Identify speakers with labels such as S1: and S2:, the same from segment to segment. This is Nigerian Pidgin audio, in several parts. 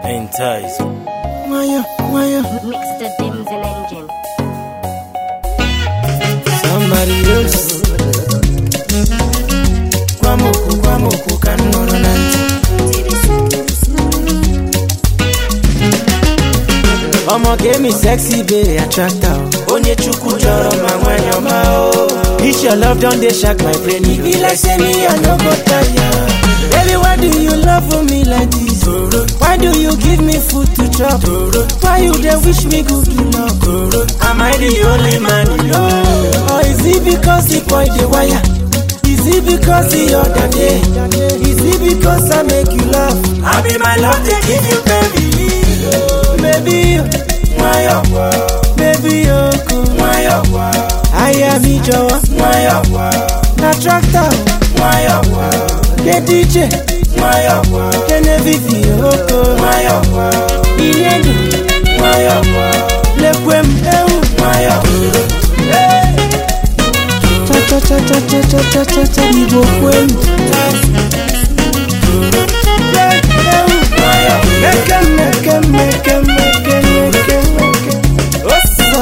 S1: Entice.
S2: Wire, wire.
S3: Mix the dims and engine.
S2: Somebody else. Kwamoku, kwamoku, ka m nọrọ na ntị. Ọmọ gave sexy bae attractor. Onye chukwu chọrọ ma nwanyị ọma o. This your love don dey shark my brain. E be like say me I no go tire. Baby why do you love for me like this? Why do you give me food to chop? Why you dey wish me good luck? Am I the only man you know? Or is it because the boy dey wire? Is it because the other day? Is it because I make you laugh? I be my love, they give you baby. Baby, why up? Baby, why up? I am me, Joe. Why up? Na tractor. Why up? The DJ. Why up? The Navy, Why up? Inedu. Why up? Lekwem, why up? Hey! cha cha cha cha cha cha cha cha cha Igbo kwenu Meke meke meke meke meke meke Osa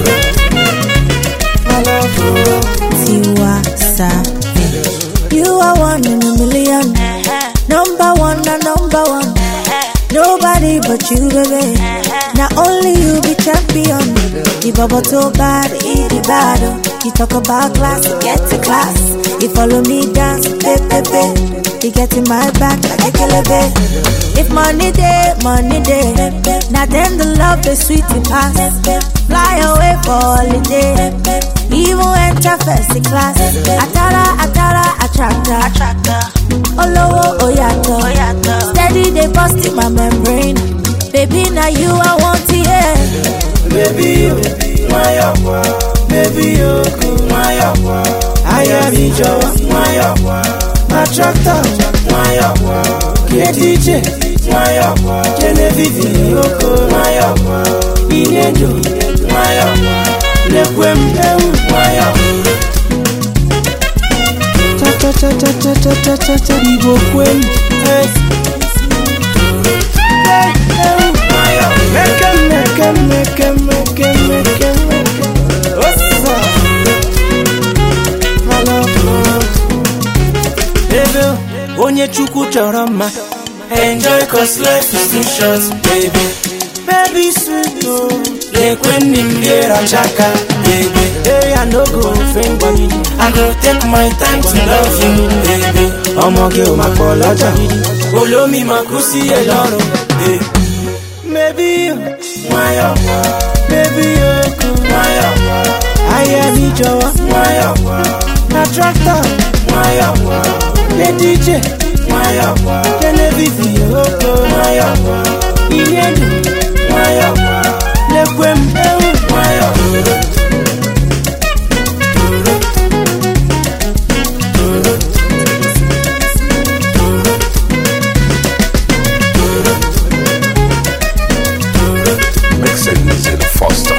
S2: I love you
S4: Tiwa Savage. You are one in a million. Number one, na number one. Nobody but you, baby. Now only you be champion. The bubble too bad, eat the bad. oh. You talk about class, get to class. You follow me dance, baby, baby. You get in my back like a killer, babe. If money day, money day. Now then the love is sweet and pass. Fly away for holiday. Even enter first class. Atara, atara, attractor. attractor. Olowo oyato. oyato. Steady they bust in my membrane. Baby, now you I want to hear.
S2: Baby you, why up? Baby you, why up? I am Ijo, why up? Na tractor, why up? The DJ, why up? Genevieve, why up? Inedu, why up? Lekwem, why up? Cha cha cha cha cha cha cha cha cha Igbo kwenu. Hey. Hey, hey, why up? Meke meke meke meke meke meke. Osa. I love you. Baby, onye chukwu chọrọ mma enjoy cause life is too short baby baby sweet o lekwe nne m ga-erachaka baby hey i no go offend you i go take my time to love you baby ọmọge ò máa pọ̀ lọ́jà olómi máa kú sí ẹ lọ́rùn baby. Maybe you, why up? Maybe you could, why up? I am Ijo, why up? Na tractor, why up? The DJ, why up? The Navy, why up? Inedu, why up? Lekwem, why up?
S5: Mixing Zilla Foster.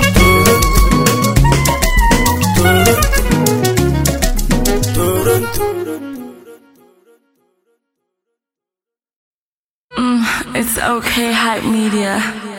S6: It's okay, hype media.